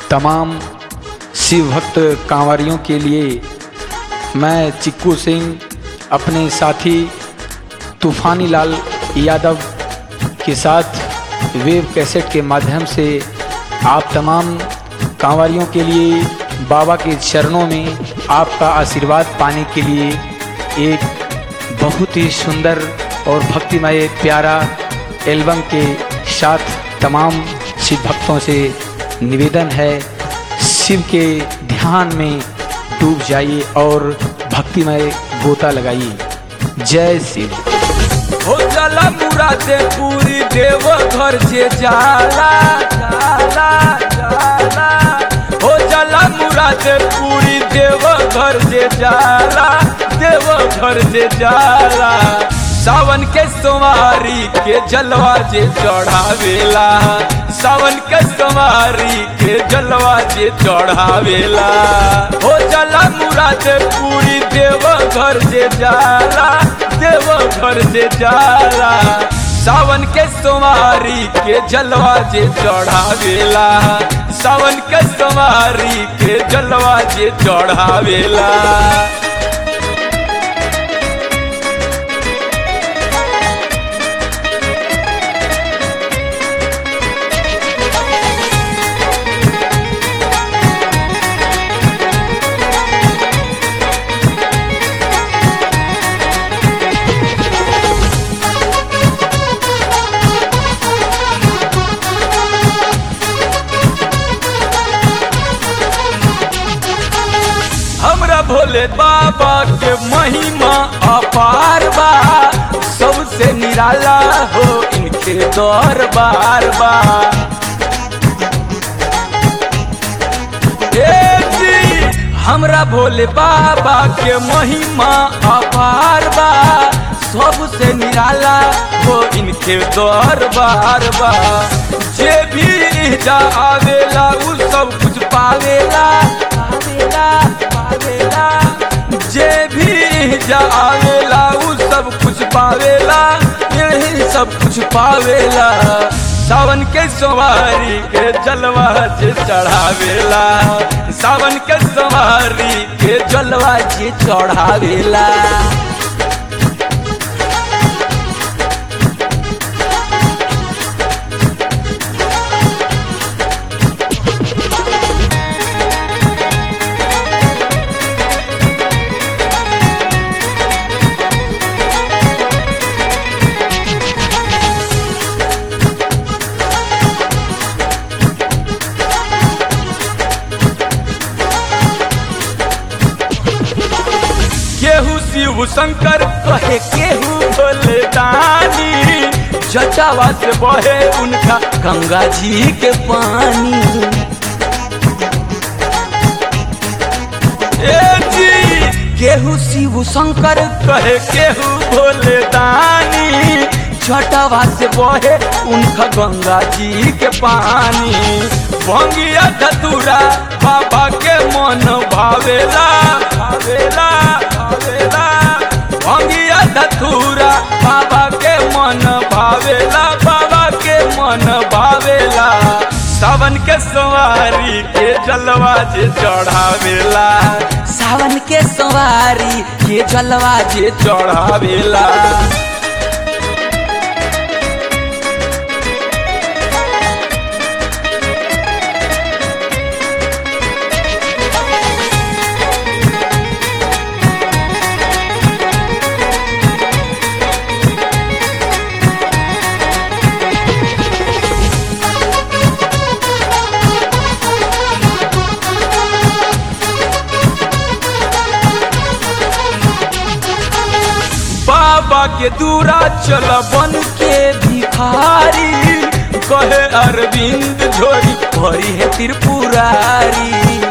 तमाम शिव भक्त कांवरियों के लिए मैं चिक्कू सिंह अपने साथी तूफानी लाल यादव के साथ वेब कैसेट के माध्यम से आप तमाम कांवरियों के लिए बाबा के चरणों में आपका आशीर्वाद पाने के लिए एक बहुत ही सुंदर और भक्तिमय प्यारा एल्बम के साथ तमाम शिव भक्तों से निवेदन है शिव के ध्यान में डूब जाइए और भक्तिमय गोता लगाइए जय शिव हो जाला मुरादे पूरी देव घर से जाला जाला जाला हो जाला मुरादे पूरी देव घर से जाला देव घर से जाला सावन के सोमारी के जलवा जे चढ़ावेला सावन के सोमारी के जलवा जे चढ़ावेला हो जाला मुरादे पूरी देव घर से जाला देव घर से जाला सावन के सोमारी के जलवा जे चढ़ावेला सावन के सोमारी के जलवा जे चढ़ावेला हमरा भोले बाबा के महिमा अपार बा सबसे निराला हो इनके दरबार बा ए जी, हमरा भोले बाबा के महिमा अपार बा सबसे निराला हो इनके दरबार बा जे भी जा आवेला उ सब कुछ पावेला पावेला पावेला जे भी जा आवेला उ सब कुछ पावेला यही सब कुछ पावेला सावन के सवारी के जलवा जे चढ़ावेला सावन के सवारी के जलवा जे चढ़ावेला केहू शिव शंकर कहे केहू भोले दानी जटावा से बहे उनका गंगा जी के पानी ए जी केहू शिव शंकर कहे केहू भोले दानी जटावा से बहे उनका गंगा जी के पानी भंगिया धतूरा बाबा के मन भावेला भावेला भावेला भंगिया धतूरा बाबा के मन भावेला बाबा के मन भावेला सावन के सवारी के जलवा जे चढ़ावेला सावन के सवारी के जलवा जे चढ़ावेला बाबा के दूरा चल बन के भिखारी कहे अरविंद झोरी भरी है त्रिपुरारी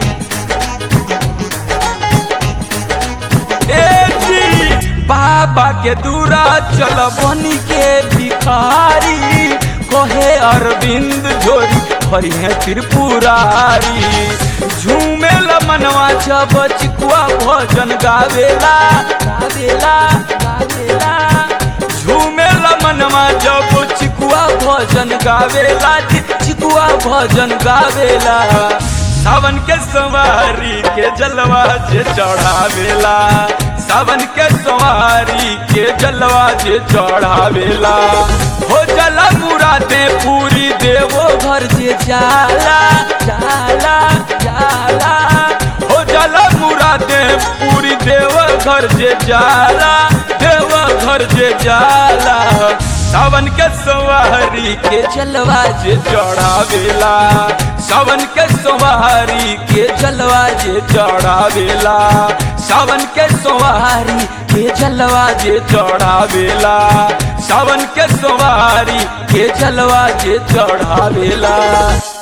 ए जी बाबा के दूरा चल बन के भिखारी कहे अरविंद झोरी भरी है त्रिपुरारी झूमे मनवा जब चिकुआ भजन गावेला गावेला गावेला झूमेला मनवा जब चिकुआ भजन गावेला चिकुआ भजन गावेला सावन के सवारी के जलवा जे चढ़ावेला सावन के सवारी के जलवा जे चढ़ावेला हो जला मुरादे पूरी देवो घर जे जाला जाला जाला हो जला मुरादे पूरी देव घर जे जाला देव घर जे जाला सावन के सवारी के जलवा जे चढ़ावेला सावन के सवारी के जलवा जे चढ़ावेला सावन के सवारी के जलवा जे चढ़ावेला सावन के सवारी के जलवा जे चढ़ावेला